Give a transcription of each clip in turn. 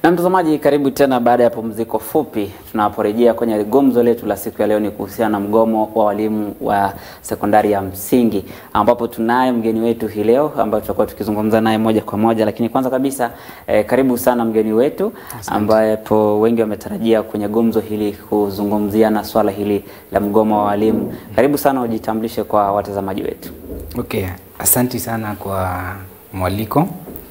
Na mtazamaji, karibu tena baada ya pumziko fupi. Tunaporejea kwenye gumzo letu la siku ya leo, ni kuhusiana na mgomo wa walimu wa sekondari ya msingi, ambapo tunaye mgeni wetu hii leo ambayo tutakuwa tukizungumza naye moja kwa moja. Lakini kwanza kabisa eh, karibu sana mgeni wetu ambapo wengi wametarajia kwenye gumzo hili kuzungumzia na swala hili la mgomo wa walimu. Karibu sana, ujitambulishe kwa watazamaji wetu. Okay, asanti sana kwa mwaliko.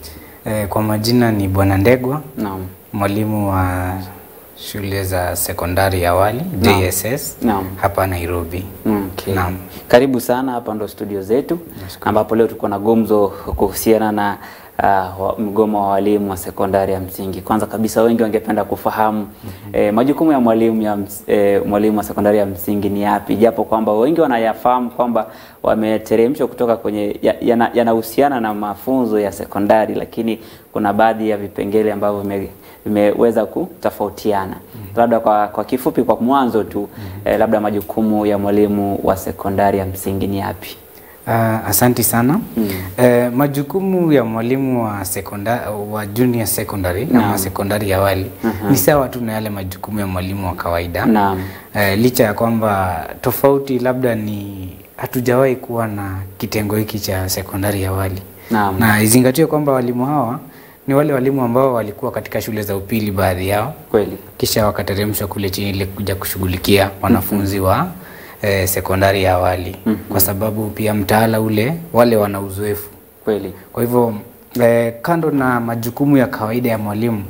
E, kwa majina ni Bwana Ndegwa, Naam. mwalimu wa shule za sekondari ya awali Naam. JSS Naam. hapa Nairobi. Okay. Naam. Karibu sana hapa ndo studio zetu ambapo leo tuko na gumzo kuhusiana na uh, wa- mgomo wa walimu wa sekondari ya msingi. Kwanza kabisa wengi wangependa kufahamu eh, majukumu ya mwalimu ya ms, eh, mwalimu wa sekondari ya msingi ni yapi, japo kwamba wengi wanayafahamu kwamba wameteremshwa kutoka kwenye ya- yana- yanahusiana na mafunzo ya sekondari, lakini kuna baadhi ya vipengele ambavyo vime- vimeweza kutofautiana. Labda kwa, kwa kifupi, kwa mwanzo tu eh, labda majukumu ya mwalimu wa sekondari ya msingi ni yapi? Uh, asanti sana. E, majukumu ya mwalimu wa sekondari wa junior secondary ama sekondari ya awali ni sawa tu na yale majukumu ya mwalimu wa kawaida. Naam. Eh, licha ya kwamba tofauti labda ni hatujawahi kuwa na kitengo hiki cha sekondari ya awali Naam. na izingatiwe kwamba walimu hawa ni wale walimu ambao walikuwa katika shule za upili baadhi yao, Kweli. kisha wakateremshwa kule chini ili kuja kushughulikia wanafunzi wa eh, sekondari ya awali kwa sababu pia mtaala ule wale wana uzoefu. Kweli. Kwa hivyo eh, kando na majukumu ya kawaida ya mwalimu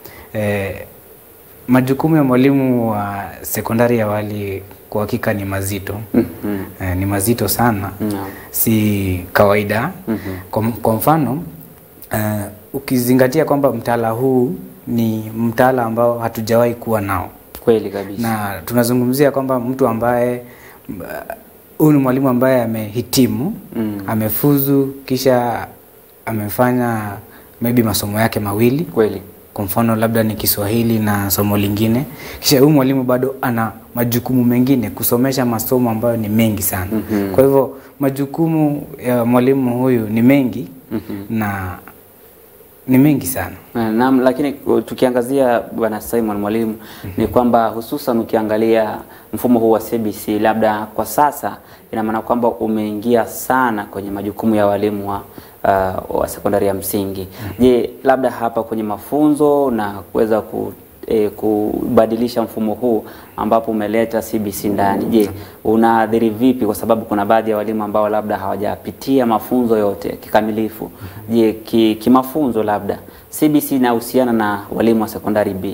eh, majukumu ya mwalimu wa sekondari ya awali kwa hakika ni mazito Mhm. eh, ni mazito sana Naam. si kawaida kwa, kwa mfano eh, ukizingatia kwamba mtaala huu ni mtaala ambao hatujawahi kuwa nao Kweli kabisa. na tunazungumzia kwamba mtu ambaye m- huyu ni mwalimu ambaye amehitimu Mm. amefuzu kisha amefanya maybe masomo yake mawili Kweli. kwa mfano labda ni Kiswahili na somo lingine, kisha huyu mwalimu bado ana majukumu mengine kusomesha masomo ambayo ni mengi sana. Mhm. Kwa hivyo majukumu ya mwalimu huyu ni mengi na ni mengi sana. Na- Naam, lakini uh, tukiangazia bwana Simon mwalimu ni kwamba hususan ukiangalia mfumo huu wa CBC labda kwa sasa ina maana kwamba umeingia sana kwenye majukumu ya walimu wa, uh, wa sekondari ya msingi. Je, labda hapa kwenye mafunzo na kuweza ku E, kubadilisha mfumo huu ambapo umeleta CBC ndani. Je, unaathiri vipi? Kwa sababu kuna baadhi ya walimu ambao labda hawajapitia mafunzo yote kikamilifu. Je, ki- kimafunzo labda CBC inahusiana na walimu wa sekondari B?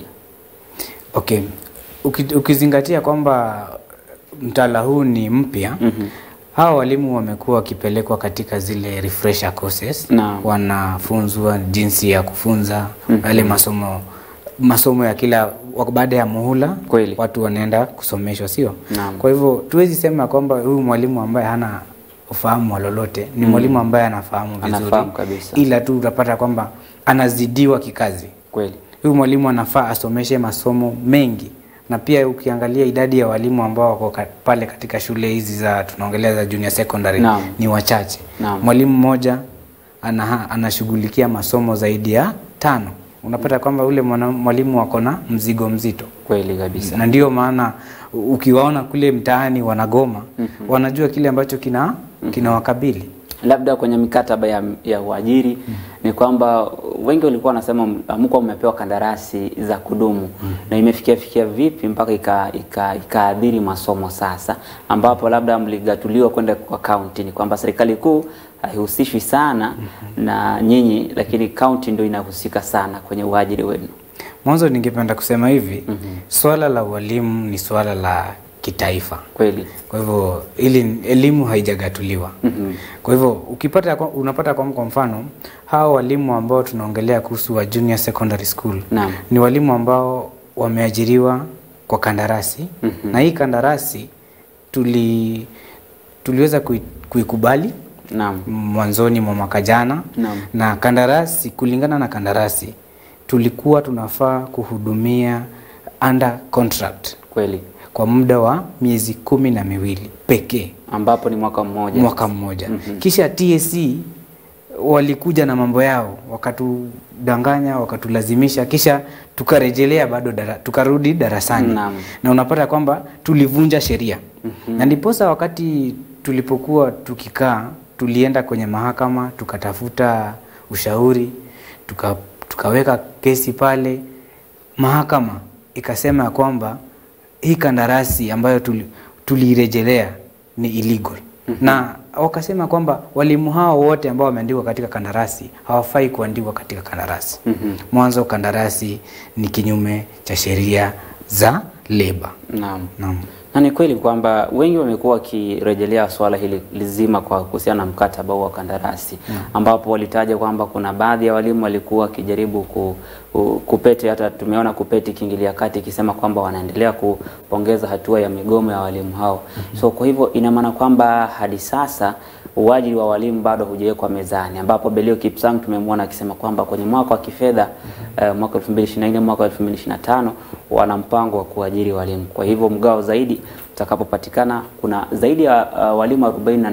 Okay. Uki, ukizingatia kwamba mtaala huu ni mpya hawa walimu wamekuwa wakipelekwa katika zile refresher courses Naam. wanafunzwa jinsi ya kufunza yale masomo masomo ya kila wa- baada ya muhula Kweli. watu wanaenda kusomeshwa sio Naam. kwa hivyo tuwezi sema kwamba huyu mwalimu ambaye hana ufahamu wa lolote ni mwalimu ambaye anafahamu vizuri Anafahamu kabisa. ila tu utapata kwamba anazidiwa kikazi Kweli. huyu mwalimu anafaa asomeshe masomo mengi na pia ukiangalia idadi ya walimu ambao wako ka, pale katika shule hizi za tunaongelea za junior secondary Naam. ni wachache Naam. mwalimu mmoja ana, anashughulikia masomo zaidi ya tano unapata kwamba ule mwana- mwalimu wako na mzigo mzito Kweli kabisa. na ndio maana u- ukiwaona kule mtaani wanagoma wanajua kile ambacho kina kinawakabili Labda kwenye mikataba ya, ya uajiri ni kwamba wengi walikuwa wanasema mko mmepewa kandarasi za kudumu na imefikia fikia vipi mpaka ika- ika- ikaadhiri masomo sasa, ambapo labda mligatuliwa kwenda kwa kaunti. Ni kwamba serikali kuu haihusishwi sana na nyinyi, lakini kaunti ndio inahusika sana kwenye uajiri wenu. mwanzo ningependa kusema hivi swala la ualimu ni swala la kitaifa Kweli. kwa hivyo ili elimu haijagatuliwa kwa hivyo ukipata kwa- unapata kwa kwa mfano hawa walimu ambao tunaongelea kuhusu wa junior secondary school Naam. ni walimu ambao wameajiriwa kwa kandarasi na hii kandarasi tuli tuliweza kui, kuikubali Naam. mwanzoni mwa mwaka jana Naam. na kandarasi kulingana na kandarasi tulikuwa tunafaa kuhudumia under contract Kweli. kwa muda wa miezi kumi na miwili pekee Ambapo ni mwaka mmoja. mwaka mmoja kisha TSC walikuja na mambo yao wakatudanganya wakatulazimisha kisha tukarejelea bado dara, tukarudi darasani Naam. na unapata kwamba tulivunja sheria mm-hmm. na ndiposa wakati tulipokuwa tukikaa tulienda kwenye mahakama tukatafuta ushauri tuka, tukaweka kesi pale mahakama ikasema ya kwamba hii kandarasi ambayo tuli- tuliirejelea ni illegal mm-hmm. na wakasema kwamba walimu hao wote ambao wameandikwa katika kandarasi hawafai kuandikwa katika kandarasi Mhm. mwanzo kandarasi ni kinyume cha sheria za leba Naam. naam Na ni kweli kwamba wengi wamekuwa wakirejelea swala hili lizima kwa kuhusiana na mkataba huu wa kandarasi ambapo walitaja kwamba kuna baadhi ya walimu walikuwa wakijaribu ku, ku, kupeti hata tumeona kupeti kiingilia kati ikisema kwamba wanaendelea kupongeza hatua ya migomo ya walimu hao. So kwa hivyo ina maana kwamba hadi sasa uajiri wa walimu bado hujawekwa mezani, ambapo Belio Kipsang tumemwona akisema kwamba kwenye mwaka wa kifedha eh, mwaka 2024 mwaka 2025 wana mpango wa kuajiri walimu. Kwa hivyo mgao zaidi utakapopatikana, kuna zaidi ya uh, walimu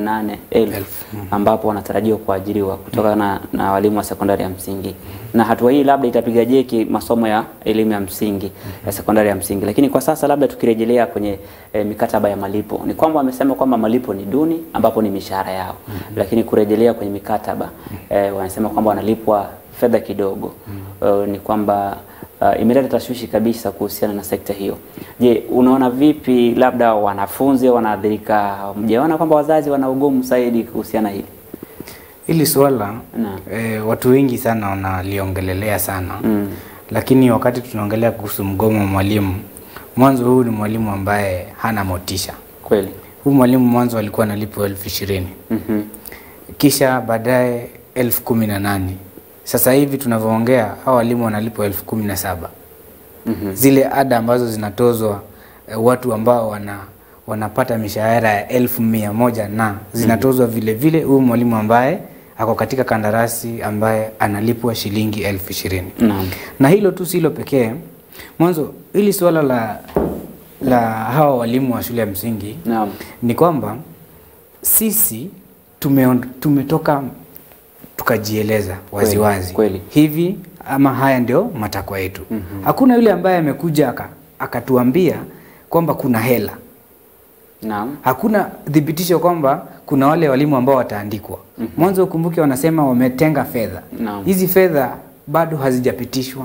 48,000 ambapo wanatarajiwa kuajiriwa kutokana na, na walimu wa sekondari ya msingi, na hatua hii labda itapiga jeki masomo ya elimu ya msingi ya sekondari ya msingi. Lakini kwa sasa labda tukirejelea kwenye eh, mikataba ya malipo ni kwamba wamesema kwamba malipo ni duni, ambapo ni mishahara yao, lakini kurejelea kwenye mikataba eh, wanasema kwamba wanalipwa fedha kidogo. Eh, ni kwamba uh, imeleta tashwishi kabisa kuhusiana na sekta hiyo. Je, unaona vipi labda wanafunzi wanaathirika? Mjaona kwamba wazazi wana ugumu zaidi kuhusiana hili? hili swala Naam. e, watu wengi sana wanaliongelelea sana Mm. lakini wakati tunaongelea kuhusu mgomo wa mwalimu mwanzo huu ni mwalimu ambaye hana motisha Kweli. huu mwalimu mwanzo alikuwa analipwa elfu ishirini Mhm. kisha baadaye elfu kumi na nane sasa hivi tunavyoongea hao walimu wanalipwa elfu kumi na saba Mhm. zile ada ambazo zinatozwa eh, watu ambao wana wanapata mishahara ya elfu mia moja na zinatozwa vile vile huyu mwalimu ambaye ako katika kandarasi ambaye analipwa shilingi elfu ishirini Naam. na hilo tu silo pekee mwanzo hili suala la la hawa walimu wa shule ya msingi Naam. ni kwamba sisi tume, tumetoka tukajieleza waziwazi kweli. hivi ama haya ndio matakwa yetu mm-hmm. hakuna yule ambaye amekuja aka- akatuambia kwamba kuna hela Naam. hakuna thibitisho kwamba kuna wale walimu ambao wataandikwa mm-hmm. mwanzo ukumbuke wanasema wametenga fedha Naam. hizi fedha bado hazijapitishwa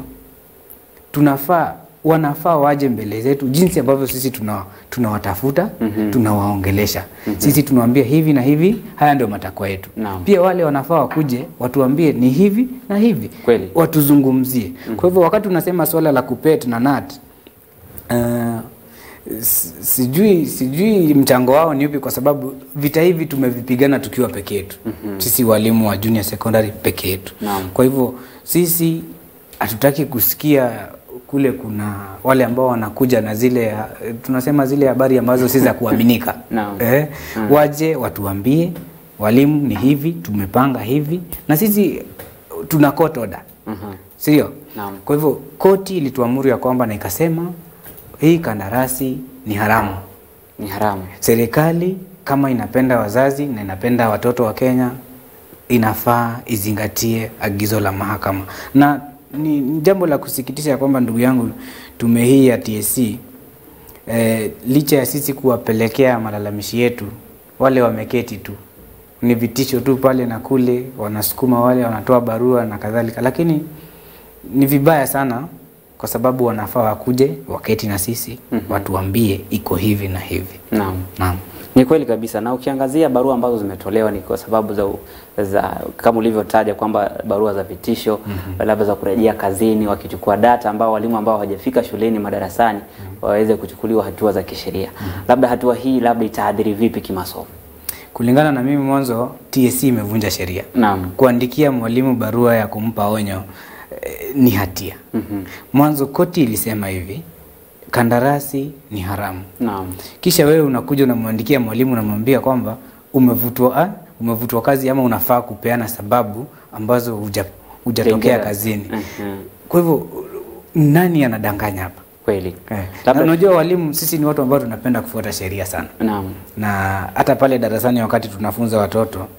tunafaa wanafaa waje mbele zetu jinsi ambavyo sisi tuna tunawatafuta Mhm. tunawaongelesha sisi tunawaambia hivi na hivi haya ndio matakwa yetu Naam. pia wale wanafaa wakuje watuambie ni hivi na hivi Kweli. watuzungumzie kwa hivyo wakati unasema swala la kupet na nat uh, sijui sijui mchango wao ni upi kwa sababu vita hivi tumevipigana tukiwa peke yetu mm-hmm. sisi walimu wa junior secondary peke yetu Naam. kwa hivyo sisi hatutaki kusikia kule kuna wale ambao wanakuja na zile uh, tunasema zile habari ambazo si za kuaminika Naam. eh, waje watuambie walimu ni hivi tumepanga hivi na sisi tuna court order Mhm. sio Naam. kwa hivyo koti ilituamuru ya kwamba na ikasema hii kandarasi ni haramu Ni haramu. serikali kama inapenda wazazi na inapenda watoto wa Kenya inafaa izingatie agizo la mahakama na ni ni jambo la kusikitisha ya kwamba ndugu yangu tume hii ya TSC eh, licha ya sisi kuwapelekea malalamishi yetu wale wameketi tu ni vitisho tu pale na kule wanasukuma wale wanatoa barua na kadhalika lakini ni vibaya sana kwa sababu wanafaa wakuje waketi na sisi mm-hmm. watuambie iko hivi na hivi Naam. naam Ni kweli kabisa, na ukiangazia barua ambazo zimetolewa ni kwa sababu za, za kama ulivyotaja kwamba barua za vitisho mm-hmm. labda za kurejea kazini, wakichukua data ambao walimu ambao hawajafika shuleni madarasani mm-hmm. waweze kuchukuliwa hatua za kisheria mm-hmm. labda hatua hii labda itaadhiri vipi kimasomo? kulingana na mimi mwanzo TSC imevunja sheria Naam. kuandikia mwalimu barua ya kumpa onyo eh, ni hatia Mhm. mwanzo koti ilisema hivi kandarasi ni haramu Naam. kisha wewe unakuja unamwandikia mwalimu unamwambia kwamba umevutwa ah, umevutwa kazi ama unafaa kupeana sababu ambazo huja- hujatokea Tengera. kazini Mhm. kwa hivyo nani anadanganya hapa Kweli. eh. Labda- na unajua walimu sisi ni watu ambao tunapenda kufuata sheria sana Naam. na hata pale darasani wakati tunafunza watoto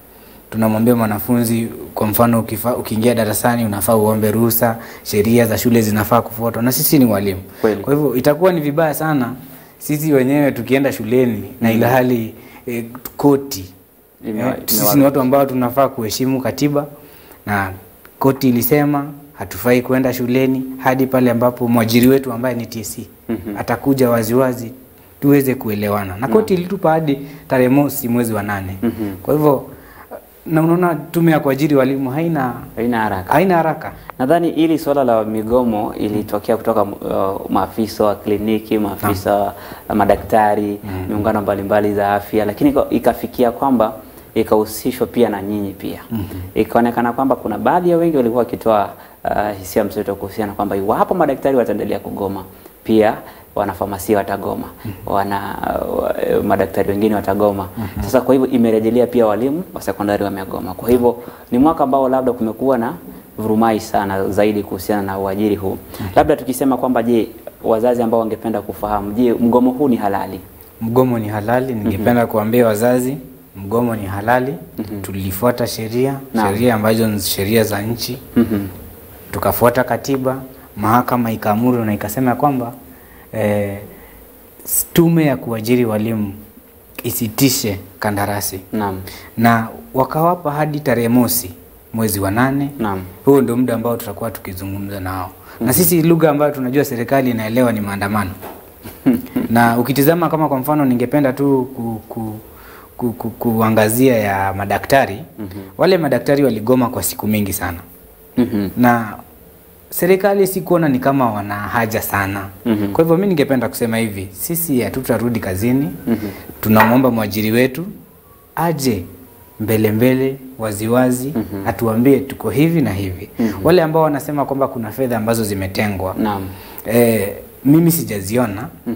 tunamwambia mwanafunzi kwa mfano ukifa, ukiingia darasani unafaa uombe ruhusa, sheria za shule zinafaa kufuatwa, na sisi ni walimu. Kweli. Kwa hivyo itakuwa ni vibaya sana sisi wenyewe tukienda shuleni na ila hali eh, koti Ime- eh, sisi imewa- ni watu ambao tunafaa kuheshimu katiba na koti ilisema hatufai kwenda shuleni hadi pale ambapo mwajiri wetu ambaye ni TSC atakuja waziwazi tuweze kuelewana na koti ilitupa hadi tarehe mosi mwezi wa nane kwa hivyo na unaona tume ya kuajiri walimu haina haina haraka. haina haraka Nadhani hili swala la migomo ilitokea kutoka uh, maafisa wa kliniki, maafisa wa madaktari, miungano mbalimbali za afya, lakini ika- ikafikia kwamba ikahusishwa pia na nyinyi pia. Ikaonekana kwamba kuna baadhi ya wengi walikuwa wakitoa uh, hisia mseto kuhusiana kwamba iwapo madaktari wataendelea kugoma, pia wanafamasia watagoma, wana uh, madaktari wengine watagoma. Sasa kwa hivyo imerejelea pia walimu wa sekondari wamegoma. Kwa hivyo ni mwaka ambao labda kumekuwa na vurumai sana zaidi kuhusiana na uajiri huu. Labda tukisema kwamba je, wazazi ambao wangependa kufahamu, je, mgomo huu ni halali? Mgomo ni halali. Ningependa kuambia wazazi, mgomo ni halali. Tulifuata sheria, Naam. sheria ambazo ni sheria za nchi, Mhm. tukafuata katiba, mahakama ikaamuru na ikasema kwamba eh, s- tume ya kuajiri walimu isitishe kandarasi Naam. na wakawapa hadi tarehe mosi mwezi wa nane. Naam. Huo ndio muda ambao tutakuwa tukizungumza nao na sisi lugha ambayo tunajua serikali inaelewa ni maandamano na ukitizama kama kwa mfano ningependa tu ku, ku, ku, ku, kuangazia ya madaktari wale madaktari waligoma kwa siku mingi sana Mhm. na serikali sikuona ni kama wana haja sana Mhm. kwa hivyo mi ningependa kusema hivi sisi hatutarudi kazini tunamwomba mwajiri wetu aje mbele mbele waziwazi atuambie tuko hivi na hivi wale ambao wanasema kwamba kuna fedha ambazo zimetengwa Naam. eh, mimi sijaziona Mhm.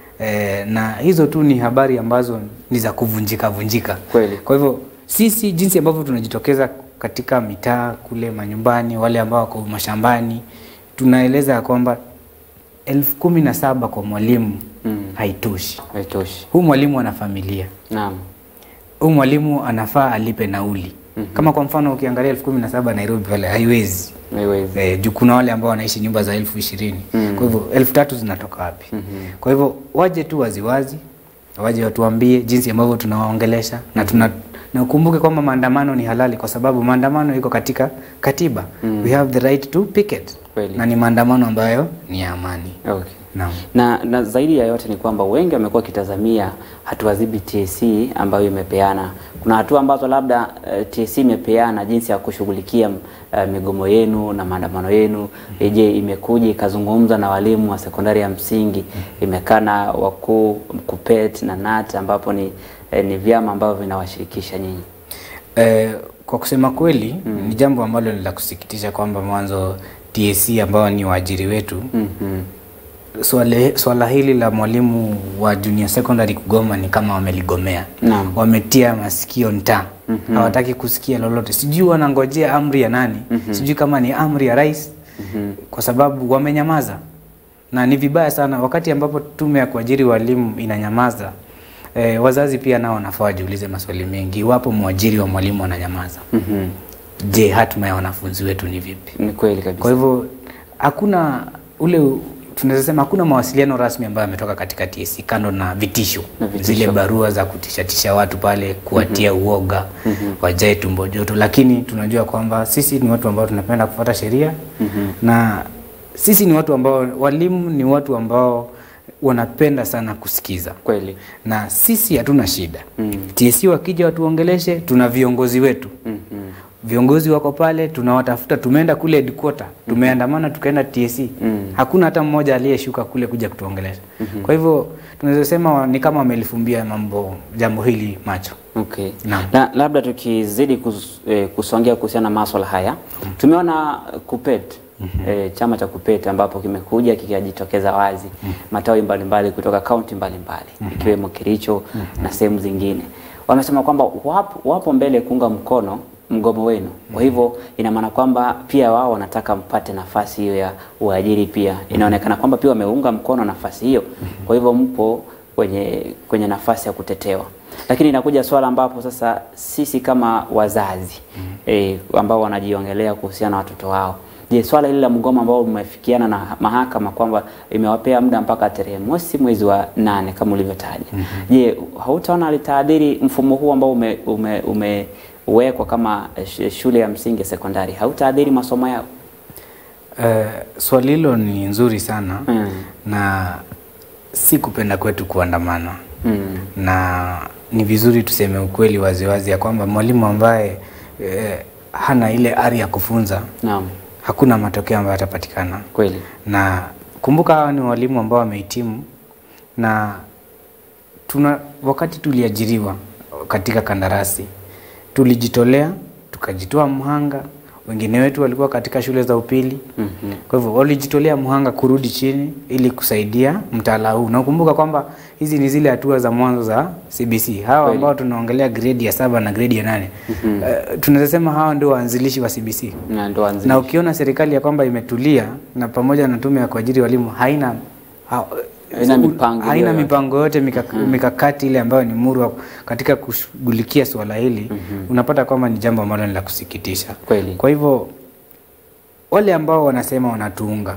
eh, na hizo tu ni habari ambazo ni za kuvunjika vunjika Kweli. kwa hivyo sisi jinsi ambavyo tunajitokeza katika mitaa kule manyumbani, wale ambao wako mashambani, tunaeleza ya kwamba elfu kumi na saba kwa mwalimu Mm. haitoshi. Haitoshi. Huu mwalimu ana familia, Naam. huu mwalimu anafaa alipe nauli. Kama kwa mfano ukiangalia elfu kumi na saba Nairobi pale haiwezi Haiwezi. Eh, juu kuna wale ambao wanaishi nyumba za elfu ishirini Mm. kwa hivyo elfu tatu zinatoka wapi? Mhm. Kwa hivyo waje tu waziwazi, waje watuambie jinsi ambavyo tunawaongelesha na tuna na ukumbuke kwamba maandamano ni halali kwa sababu maandamano iko katika katiba. We have the right to picket. Kweli. Na ni maandamano ambayo ni ya amani. Okay. Naam. Na, na zaidi ya yote ni kwamba wengi wamekuwa wakitazamia hatua zipi TSC ambayo imepeana. Kuna hatua ambazo labda uh, TSC imepeana jinsi ya kushughulikia uh, migomo yenu na maandamano yenu. Eh, Je, imekuja ikazungumza na walimu wa sekondari ya msingi, imekaa na wakuu KUPPET na NAT ambapo ni, eh, ni vyama ambavyo vinawashirikisha nyinyi. Eh, kwa kusema kweli ni jambo ambalo ni la kusikitisha kwamba mwanzo TSC ambao ni waajiri wetu Mhm. swala, swala hili la mwalimu wa junior secondary kugoma ni kama wameligomea Naam. wametia masikio nta hawataki kusikia lolote sijui wanangojea amri ya nani sijui kama ni amri ya rais kwa sababu wamenyamaza na ni vibaya sana wakati ambapo tume ya kuajiri walimu inanyamaza eh, wazazi pia nao wanafaa wajiulize maswali mengi iwapo mwajiri wa mwalimu ananyamaza Mhm. je hatima ya wanafunzi wetu ni vipi Ni kweli kabisa. kwa hivyo hakuna ule tunaweza sema hakuna mawasiliano rasmi ambayo yametoka katika TSC kando na vitisho, Na vitisho. zile barua za kutishatisha watu pale kuwatia uoga wajae tumbo joto, lakini tunajua kwamba sisi ni watu ambao tunapenda kufuata sheria na sisi ni watu ambao walimu ni watu ambao wanapenda sana kusikiza Kweli. na sisi hatuna shida Mm. TSC wakija watuongeleshe, tuna viongozi wetu Mhm. viongozi wako pale, tunawatafuta. Tumeenda kule headquarter, tumeandamana tukaenda TSC Mm. hakuna hata mmoja aliyeshuka kule kuja kutuongelesha. Kwa hivyo tunaweza sema wa- ni kama wamelifumbia mambo jambo hili macho. Okay. Naam. Na labda tukizidi kus, eh, kusongea kuhusiana na maswala haya tumeona KUPPET eh, chama cha KUPPET ambapo kimekuja kikajitokeza wazi matawi mbalimbali kutoka kaunti mbalimbali ikiwemo Kericho na sehemu zingine, wamesema kwamba wapo, wapo mbele kuunga mkono mgomo wenu. Kwa hivyo ina maana kwamba pia wao wanataka mpate nafasi hiyo ya uajiri pia. Inaonekana kwamba pia wameunga mkono nafasi hiyo. Kwa hivyo mpo kwenye kwenye nafasi ya kutetewa. Lakini inakuja swala ambapo sasa sisi kama wazazi eh, ambao wanajiongelea kuhusiana na watoto wao Je, swala hili la mgomo ambao umefikiana na mahakama kwamba imewapea muda mpaka tarehe mosi mwezi wa nane kama ulivyotaja. Je, hautaona litaadhiri mfumo huu ambao ume, ume, umewekwa kama sh- shule ya msingi sekondari, hautaadhiri masomo yao? Eh, swali hilo ni nzuri sana Mm. na si kupenda kwetu kuandamana Mm. na ni vizuri tuseme ukweli waziwazi ya kwamba mwalimu ambaye eh, hana ile ari ya kufunza Naam, hakuna matokeo ambayo yatapatikana kweli. na kumbuka hawa ni walimu ambao wamehitimu na tuna wakati tuliajiriwa katika kandarasi tulijitolea tukajitoa mhanga wengine wetu walikuwa katika shule za upili Mhm. kwa hivyo walijitolea mhanga kurudi chini ili kusaidia mtaala huu na ukumbuka kwamba hizi ni zile hatua za mwanzo za CBC hawa Kweli. ambao tunaongelea gredi ya saba na gredi ya nane uh, tunaweza sema hawa ndio waanzilishi wa CBC Na ndo anzi. na ukiona serikali ya kwamba imetulia na pamoja na tume ya kuajiri walimu haina ha, Haina mipango haina yoyote. mipango yote mikak, mikakati ile ambayo ni murwa katika kushughulikia suala hili unapata kwamba ni jambo ambalo ni la kusikitisha Kweli. kwa hivyo wale ambao wanasema wanatuunga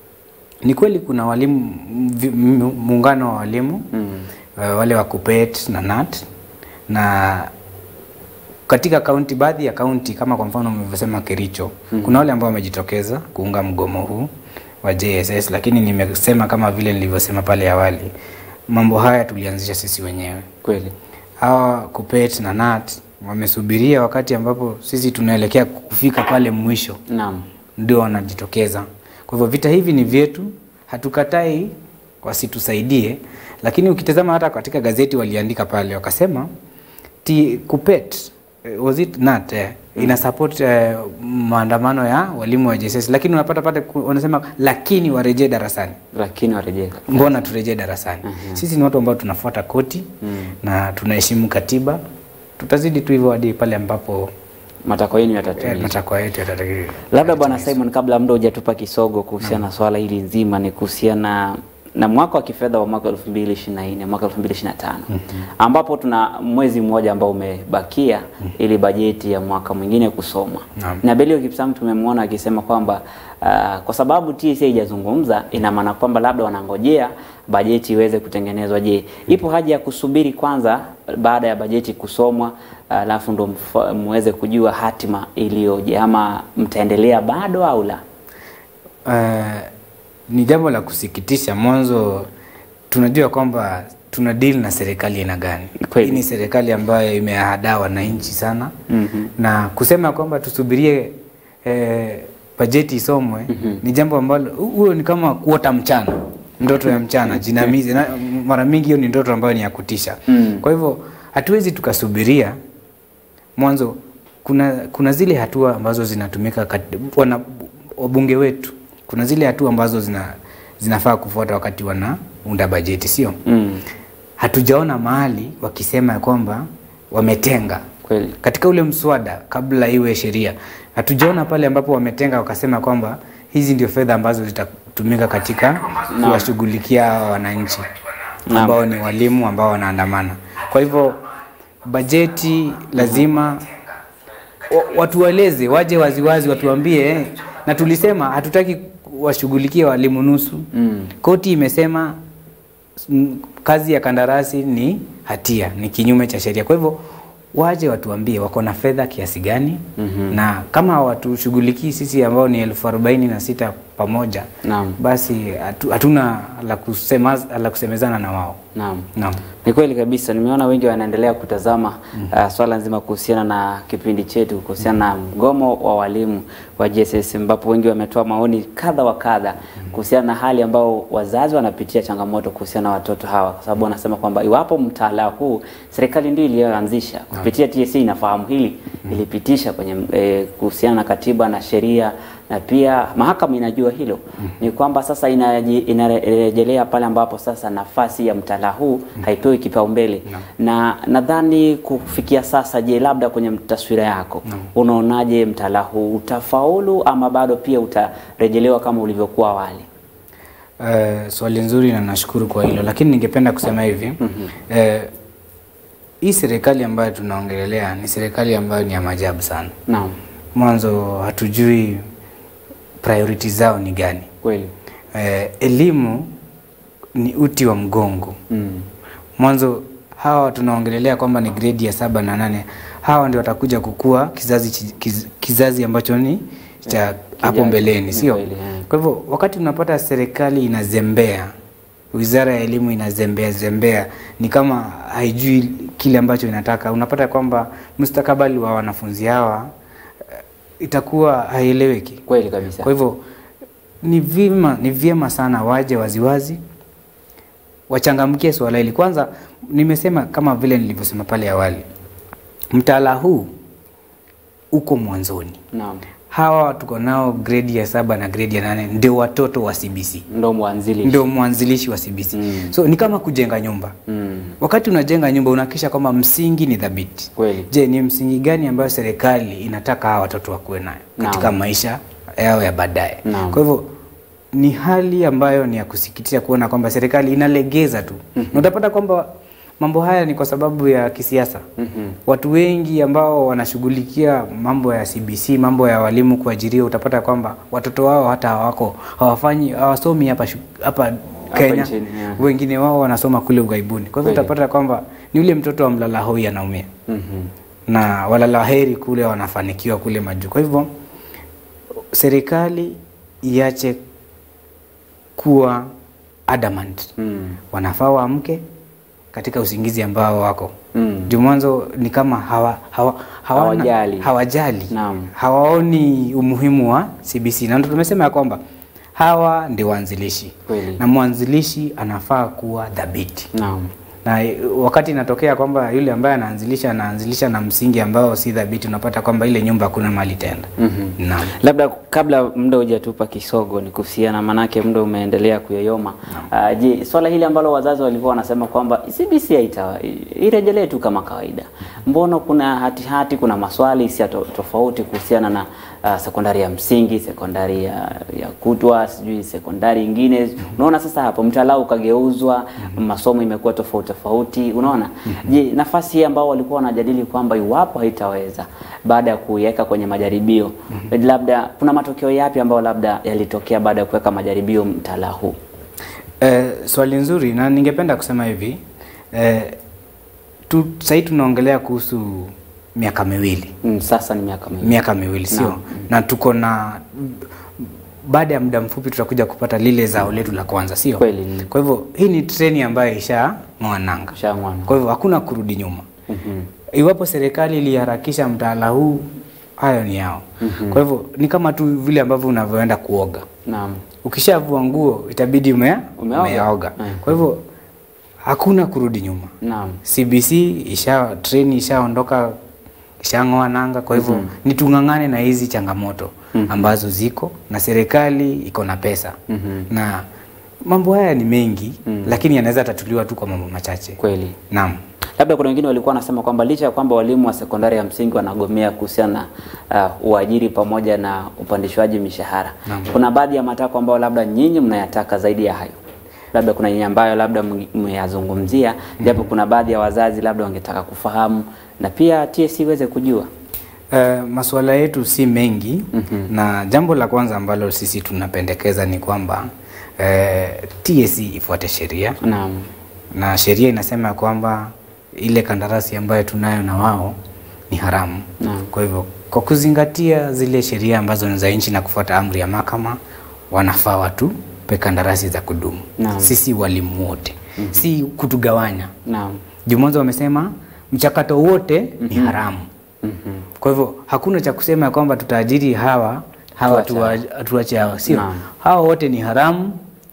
ni kweli kuna walimu vi- mu- muungano wa walimu Mm. uh, wale wa KUPPET na NAT na katika kaunti baadhi ya kaunti kama kwa mfano mlivyosema Kericho kuna wale ambao wamejitokeza kuunga mgomo huu wa JSS, lakini nimesema kama vile nilivyosema pale awali, mambo haya tulianzisha sisi wenyewe. Kweli. Hawa KUPPET na NAT wamesubiria wakati ambapo sisi tunaelekea kufika pale mwisho Naam. ndio wanajitokeza. Kwa hivyo vita hivi ni vyetu, hatukatai wasitusaidie, lakini ukitazama hata katika gazeti waliandika pale wakasema ti KUPPET eh, was it not eh, ina support eh, maandamano ya walimu wa JSS, lakini unapata pale ku- wanasema lakini warejee darasani. Lakini warejea. Mbona turejee darasani? Sisi ni watu ambao tunafuata koti na tunaheshimu katiba, tutazidi tu hivyo hadi pale ambapo Matakwa yenu eh, yatatimizwa. matakwa yetu yatatekelezwa. Labda Bwana Simon, kabla muda hujatupa kisogo kuhusiana na swala hili nzima, ni kuhusiana na mwaka wa kifedha wa mwaka 2024 mwaka 2025 ambapo tuna mwezi mmoja ambao umebakia ili bajeti ya mwaka mwingine kusomwa. Naam. Na Belio Kipsang tumemwona akisema kwamba ah, kwa sababu TSA haijazungumza ina maana kwamba labda wanangojea bajeti iweze kutengenezwa. Je, ipo haja ya kusubiri kwanza baada ya bajeti kusomwa alafu ndo mfa- muweze kujua hatima iliyoje ama mtaendelea bado au la? Uh, ni jambo la kusikitisha. Mwanzo tunajua kwamba tuna deal na serikali aina gani. Kweli. Hii ni serikali ambayo imeahadaa wananchi sana Mhm. na kusema kwamba tusubirie eh, bajeti isomwe ni jambo ambalo huo ni kama kuota mchana, ndoto ya mchana jinamizi, na mara mingi hiyo ni ndoto ambayo ni ya kutisha. Mm. Kwa hivyo hatuwezi tukasubiria mwanzo kuna kuna zile hatua ambazo zinatumika kat- wana wabunge wetu kuna zile hatua ambazo zina zinafaa kufuata wakati wanaunda bajeti sio Mm. hatujaona mahali wakisema ya kwamba wametenga Kweli. katika ule mswada kabla iwe sheria hatujaona pale ambapo wametenga wakasema kwamba hizi ndio fedha ambazo zitatumika katika kuwashughulikia hawa wananchi Naam. ambao ni walimu ambao wanaandamana kwa hivyo bajeti lazima wa- watueleze waje waziwazi watuambie eh, na tulisema hatutaki washughulikie walimu nusu Mm. koti imesema mm, kazi ya kandarasi ni hatia ni kinyume cha sheria kwa hivyo waje watuambie wako na fedha kiasi gani Mhm. na kama watushughulikii sisi ambao ni elfu arobaini na sita pamoja Naam. basi hatu- hatuna la, kusema, la kusemezana na wao Naam. naam Ni kweli kabisa, nimeona wengi wanaendelea kutazama uh, swala nzima kuhusiana na kipindi chetu kuhusiana na mgomo wa walimu wa JSS, ambapo wengi wametoa maoni kadha wa kadha kuhusiana na hali ambao wazazi wanapitia changamoto kuhusiana na watoto hawa, kwa sababu wanasema kwamba iwapo mtaala huu serikali ndio iliyoanzisha kupitia TSC, inafahamu hili, ilipitisha kwenye eh, kuhusiana na katiba na sheria na pia mahakama inajua hilo ni kwamba sasa inaji- inarejelea pale ambapo sasa nafasi ya mtaala huu haipewi kipaumbele na nadhani kufikia sasa, je, labda kwenye taswira yako unaonaje mtaala huu utafaulu ama bado pia utarejelewa kama ulivyokuwa awali? Uh, swali nzuri na nashukuru kwa hilo, lakini ningependa kusema hivi mm-hmm. uh, hii serikali ambayo tunaongelelea ni serikali ambayo ni ya maajabu sana. Naam, Mwanzo hatujui priority zao ni gani. kweli. Eh, elimu ni uti wa mgongo. Mm. Mwanzo hawa tunaongelelea kwamba ni gredi ya saba na nane, hawa ndio watakuja kukua kizazi, chi- kiz, kizazi ambacho ni cha hapo kijacho. mbeleni, Ni sio? kweli, eh. Kwa hivyo wakati unapata serikali inazembea, wizara ya elimu inazembea zembea, ni kama haijui kile ambacho inataka, unapata kwamba mustakabali wa wanafunzi hawa eh, itakuwa haieleweki. Kweli kabisa. Kwa hivyo ni vyema ni vyema sana waje waziwazi wachangamkie swala hili. Kwanza nimesema kama vile nilivyosema pale awali, mtaala huu uko mwanzoni. Naam. Hawa tuko nao gredi ya saba na gredi ya nane ndio watoto wa CBC, Ndo mwanzilishi. ndio mwanzilishi wa CBC. Mm. So ni kama kujenga nyumba. Mm. Wakati unajenga nyumba unahakikisha kwamba msingi ni thabiti. Kweli. Je, ni msingi gani ambayo serikali inataka hawa watoto wakuwe nayo katika Naam. maisha yao ya baadaye? Naam. Kwa hivyo ni hali ambayo ni ya kusikitisha kuona kwamba serikali inalegeza tu mm na utapata kwamba mambo haya ni kwa sababu ya kisiasa. Mhm. Watu wengi ambao wanashughulikia mambo ya CBC, mambo ya walimu kuajiriwa, utapata kwamba watoto wao hata hawako hawafanyi hawasomi hapa shu- hapa Kenya, nchini, yeah. wengine wao wanasoma kule ughaibuni. Kwa hivyo Kweli. utapata kwamba ni yule mtoto wa mlala hoi anaumia Mhm. na walala heri kule wanafanikiwa kule majuu. Kwa hivyo serikali iache kuwa adamant, Mm. wanafaa waamke katika usingizi ambao wako Mm. juu mwanzo ni kama hawa, hawa, hawana- Hawajali. hawajali Naam. hawaoni umuhimu wa CBC na ndio tumesema ya kwamba hawa ndio waanzilishi Kweli. na mwanzilishi anafaa kuwa dhabiti Naam. na eh, wakati inatokea kwamba yule ambaye anaanzilisha anaanzilisha na msingi ambao si dhabiti, unapata kwamba ile nyumba hakuna mali tenda. Mhm. Naam. Labda kabla muda hujatupa kisogo ni kuhusiana, manake muda umeendelea kuyoyoma. Uh, je, swala hili ambalo wazazi walikuwa wanasema kwamba CBC haita irejelee tu kama kawaida, mbona kuna hati hati, kuna maswali si to, tofauti kuhusiana na uh, sekondari ya msingi, sekondari ya, ya kutwa, sijui sekondari ingine. Unaona sasa hapo mtaala ukageuzwa, masomo imekuwa tofauti tofauti, unaona. Je, nafasi hii ambao walikuwa wanajadili kwamba iwapo haitaweza baada ya kuiweka kwenye majaribio labda kuna matokeo yapi ambayo labda yalitokea baada ya kuweka majaribio mtaala huu? Eh, swali nzuri na ningependa kusema hivi eh, tu, sahii tunaongelea kuhusu miaka miwili Mm, sasa ni miaka miwili. miaka miwili sio Naam. na tuko na baada ya muda mfupi tutakuja kupata lile zao letu la kwanza sio Kweli, mm. kwa hivyo hii ni treni ambayo isha ng'oananga Shamwana. kwa hivyo hakuna kurudi nyuma Mhm. iwapo serikali iliharakisha mtaala huu hayo ni yao kwa hivyo ni kama tu vile ambavyo unavyoenda kuoga Naam. ukishavua nguo itabidi ume, Umeoga. umeoga Mm. kwa hivyo hakuna kurudi nyuma Naam. CBC isha treni ishaondoka ishang'oa nanga. Kwa hivyo ni tung'ang'ane na hizi changamoto ambazo ziko na serikali iko na pesa Mhm. na mambo haya ni mengi lakini yanaweza tatuliwa tu kwa mambo machache. Kweli. Naam. Labda kuna wengine walikuwa wanasema kwamba licha ya kwamba walimu wa sekondari ya msingi wanagomea kuhusiana na uh, uajiri pamoja na upandishwaji mishahara, kuna baadhi ya matakwa ambayo labda nyinyi mnayataka zaidi ya hayo. Labda kuna nyinyi ambayo labda mngi- mmeyazungumzia, japo kuna baadhi ya wazazi labda wangetaka kufahamu na pia TSC iweze kujua. Uh, masuala yetu si mengi na jambo la kwanza ambalo sisi tunapendekeza ni kwamba uh, TSC ifuate sheria Naam. na sheria inasema ya kwamba ile kandarasi ambayo tunayo na wao ni haramu. Naam. Kwa hivyo kwa kuzingatia zile sheria ambazo ni za nchi na kufuata amri ya mahakama, wanafaa watupe kandarasi za kudumu. Naam. Sisi walimu wote, si kutugawanya. Naam. Juu mwanzo wamesema mchakato wote ni haramu. Mhm. Kwa hivyo hakuna cha kusema ya kwamba tutaajiri hawa hawa Tuache tuwa- tuache hawa, sio Naam. hawa wote ni haramu,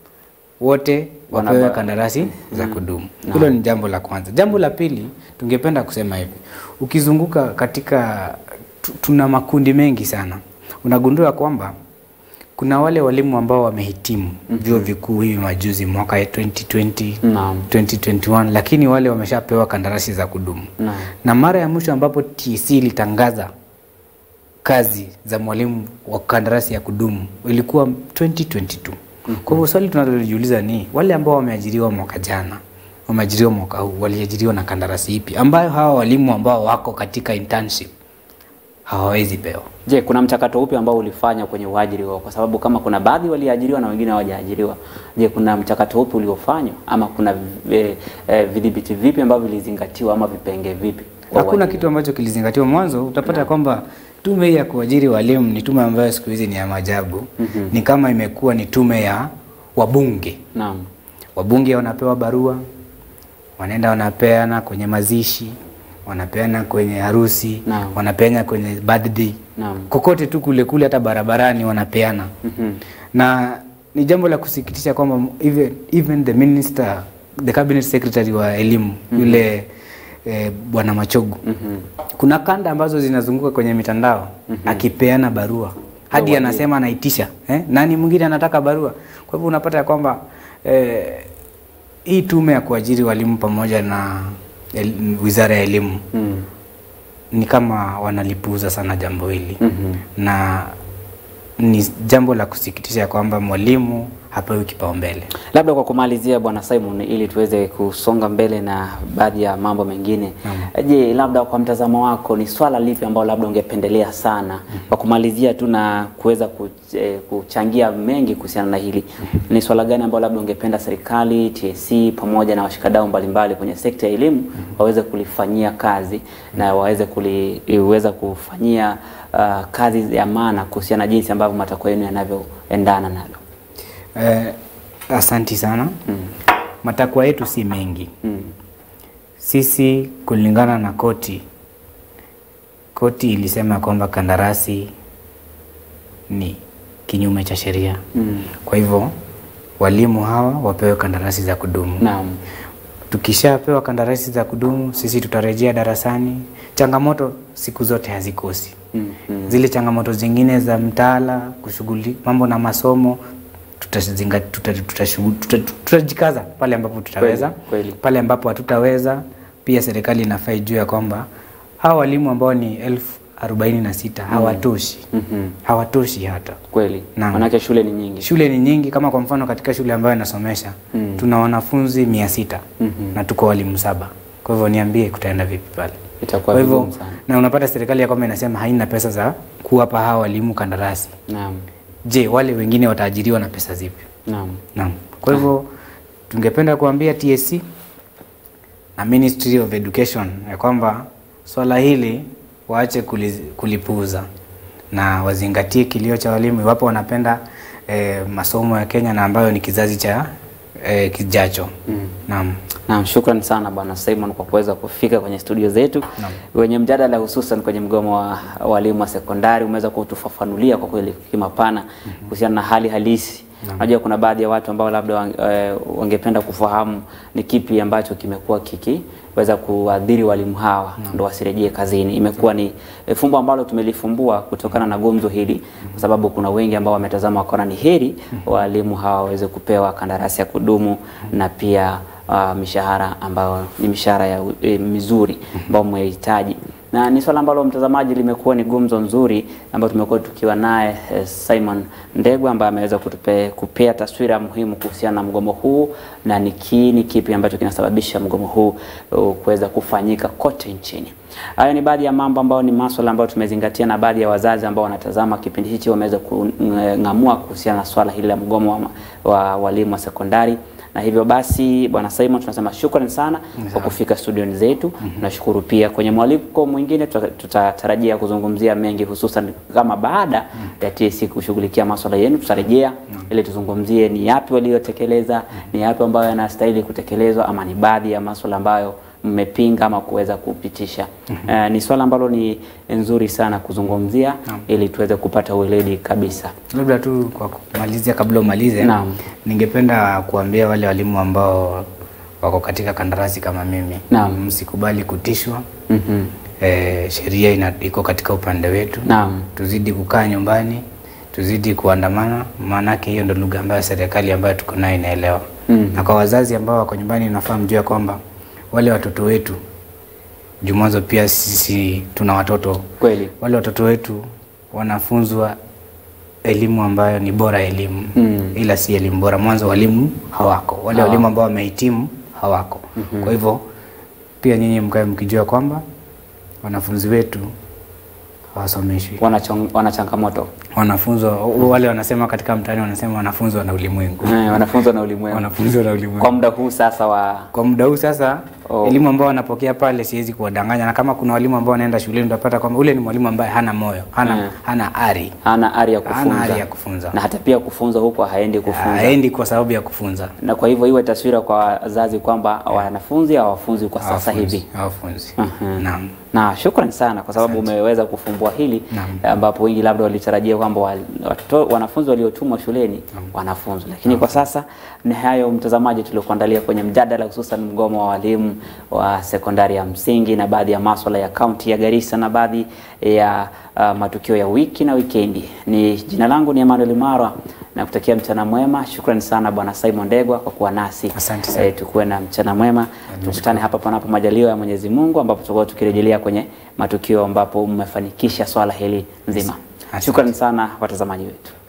wote wapewe Wanaba- kandarasi za kudumu. Hilo ni jambo la kwanza. Jambo la pili, tungependa kusema hivi, ukizunguka katika tu- tuna makundi mengi sana, unagundua kwamba kuna wale walimu ambao wamehitimu vyuo vikuu hivi majuzi mwaka ya 2020 Naam. 2021 lakini wale wameshapewa kandarasi za kudumu Naam. na mara ya mwisho ambapo TC ilitangaza kazi za mwalimu wa kandarasi ya kudumu ilikuwa 2022 Kwa hivyo swali tunalojiuliza ni wale ambao wameajiriwa mwaka jana, wameajiriwa mwaka huu, waliajiriwa na kandarasi ipi ambayo hawa walimu ambao wako katika internship hawawezi pewa? Je, kuna mchakato upi ambao ulifanya kwenye uajiri wao? Kwa sababu kama kuna baadhi waliajiriwa na wengine hawajaajiriwa, je, kuna mchakato upi uliofanywa ama kuna eh, eh, vidhibiti vipi ambavyo vilizingatiwa ama vipenge vipi? kwa Hakuna uajiri? kitu ambacho kilizingatiwa mwanzo. Utapata kwamba tume hii ya kuajiri walimu ni tume ambayo siku hizi ni ya maajabu. Ni kama imekuwa ni tume ya wabunge. Naam. Wabunge wanapewa barua, wanaenda wanapeana kwenye mazishi, wanapeana kwenye harusi, Naam. wanapeana kwenye birthday, Naam. kokote tu kule kule, hata barabarani wanapeana Mhm. na ni jambo la kusikitisha kwamba even, even the minister the cabinet secretary wa elimu yule eh, bwana Machogu Mhm. kuna kanda ambazo zinazunguka kwenye mitandao akipeana barua hadi wajiri. anasema anaitisha eh? nani mwingine anataka barua. Kwa hivyo unapata ya kwamba eh, hii tume ya kuajiri walimu pamoja na el, wizara ya elimu Mm. ni kama wanalipuuza sana jambo hili Mhm. na ni jambo la kusikitisha kwamba mwalimu hapewi kipaumbele. Labda kwa kumalizia, Bwana Simon, ili tuweze kusonga mbele na baadhi ya mambo mengine, je, labda kwa mtazamo wako ni swala lipi ambalo labda ungependelea sana kwa kumalizia tu na kuweza kuch- eh, kuchangia mengi kuhusiana na hili, ni swala gani ambalo labda ungependa serikali, TSC pamoja na washikadau mbalimbali kwenye sekta ya elimu waweze kulifanyia kazi na waweze kuliweza kufanyia uh, kazi ya maana kuhusiana na jinsi ambavyo matakwa yenu yanavyoendana nalo? Eh, asanti sana. Matakwa yetu si mengi. Mm. Sisi kulingana na koti, koti ilisema kwamba kandarasi ni kinyume cha sheria. Mm. Kwa hivyo walimu hawa wapewe kandarasi za kudumu. Naam. Tukishapewa kandarasi za kudumu, sisi tutarejea darasani. Changamoto siku zote hazikosi. Mm. Mm. Zile changamoto zingine za mtaala, kushughuli mambo na masomo tutazinga- tuta- tutashughu- tuta- tutajikaza pale ambapo tutaweza. kweli. Pale ambapo hatutaweza, pia serikali inafaa ijue ya kwamba hawa walimu ambao ni elfu arobaini na sita hawatoshi, Mhm. hawatoshi hata Kweli. Naam. Manake shule ni nyingi. Shule ni nyingi, kama kwa mfano katika shule ambayo nasomesha Mm. tuna wanafunzi mia sita Mhm. na tuko walimu saba. Kwa hivyo niambie, kutaenda vipi pale? Itakuwa Kwa hivyo vigumu sana. na unapata serikali ya kwamba inasema haina pesa za kuwapa hawa walimu kandarasi. Naam. Je, wale wengine wataajiriwa na pesa zipi? Naam. Naam. Kwa hivyo tungependa kuambia TSC na Ministry of Education ya kwamba swala hili waache kuliz- kulipuuza na wazingatie kilio cha walimu iwapo wanapenda eh, masomo ya Kenya na ambayo ni kizazi cha eh, kijacho. Naam. Naam, shukran sana Bwana Simon kwa kuweza kufika kwenye studio zetu Naam. wenye mjadala hususan kwenye mgomo wa walimu wa sekondari. Umeweza kutufafanulia kwa kweli kimapana kuhusiana na hali halisi. Najua kuna baadhi ya watu ambao labda wang- eh, wangependa kufahamu ni kipi ambacho kimekuwa kikiweza kuadhiri walimu hawa ndo wasirejee kazini. Imekuwa ni eh, fumbo ambalo tumelifumbua kutokana na gumzo hili, kwa sababu kuna wengi ambao wametazama wakaona ni heri walimu hawa waweze kupewa kandarasi ya kudumu na pia uh, mishahara ambayo ni mishahara ya e, mizuri ambayo mmehitaji na ni swala ambalo mtazamaji limekuwa ni gumzo nzuri ambayo tumekuwa tukiwa naye eh, Simon Ndegwa ambaye ameweza kutupe kupea taswira muhimu kuhusiana na mgomo huu na ni kiini kipi ambacho kinasababisha mgomo huu uh, kuweza kufanyika kote nchini. Hayo ni baadhi ya mambo ambayo ni masuala ambayo tumezingatia na baadhi ya wazazi ambao wanatazama kipindi hichi wameweza kung'amua kuhusiana na swala hili la mgomo wa, wa walimu wa sekondari na hivyo basi bwana Simon tunasema shukrani sana kwa kufika studioni zetu. Tunashukuru pia kwenye mwaliko mwingine, tuta- tutatarajia kuzungumzia mengi, hususan kama baada ya TSC kushughulikia masuala yenu, tutarejea ili tuzungumzie ni yapi waliotekeleza, ni yapi ambayo yanastahili kutekelezwa, ama ni baadhi ya masuala ambayo mmepinga ama kuweza kupitisha. Eh, ni swala ambalo ni nzuri sana kuzungumzia ili tuweze kupata ueledi kabisa. Labda tu kwa kumalizia, kabla umalize, Naam. ningependa kuambia wale walimu ambao wako katika kandarasi kama mimi, Naam. msikubali kutishwa. Mhm. E, sheria ina- iko katika upande wetu. Naam. Tuzidi kukaa nyumbani, tuzidi kuandamana, maanake hiyo ndo lugha ambayo serikali ambayo tuko nayo inaelewa. Mhm. Na kwa wazazi ambao wako nyumbani, nafaa mjue kwamba wale watoto wetu jumazo, pia sisi tuna watoto Kweli. wale watoto wetu wanafunzwa elimu ambayo ni bora elimu Mm. ila si elimu bora. Mwanzo walimu hawako, wale Hawako. walimu ambao wamehitimu hawako. Kwa hivyo pia nyinyi mkae mkijua kwamba wanafunzi wetu hawasomeshwi, wana, chong- wana changamoto wanafunzwa wale wanasema katika mtaani wanasema wanafunzwa na ulimwengu, eh, wanafunzwa na ulimwengu wanafunzwa na ulimwengu kwa muda huu sasa wa kwa muda huu sasa Oh. elimu ambao wanapokea pale siwezi kuwadanganya, na kama kuna walimu ambao wanaenda shuleni utapata kwamba ule ni mwalimu ambaye hana moyo, hana, Mm. hana ari, hana ari ya hana kufunza ari ya kufunza, na hata pia kufunza huko haendi kufunza haendi kwa sababu ya kufunza. na kwa hivyo iwe taswira kwa wazazi kwamba wanafunzi hawafunzi kwa sasa Hawafunzi, hivi. hawafunzi. Mhm. Naam. Na shukrani sana kwa sababu umeweza kufumbua hili Naam. ambapo wengi labda walitarajia kwamba wal- watoto- wanafunzi waliotumwa shuleni wanafunzwa, lakini kwa sasa ni hayo mtazamaji, tuliokuandalia kwenye mjadala, hususan mgomo wa walimu wa sekondari ya msingi na baadhi ya maswala ya kaunti ya Garissa na baadhi ya uh, matukio ya wiki na wikendi. Ni jina langu ni Emmanuel Marwa na kutakia mchana mwema. Shukrani sana Bwana Simon Ndegwa kwa kuwa nasi. Asante sana. Eh, tukuwe na mchana mwema. Tukutane hapa panapo majaliwa ya Mwenyezi Mungu ambapo tutakuwa tukirejelea kwenye matukio ambapo mmefanikisha swala hili nzima. Asante. Shukrani sana watazamaji wetu.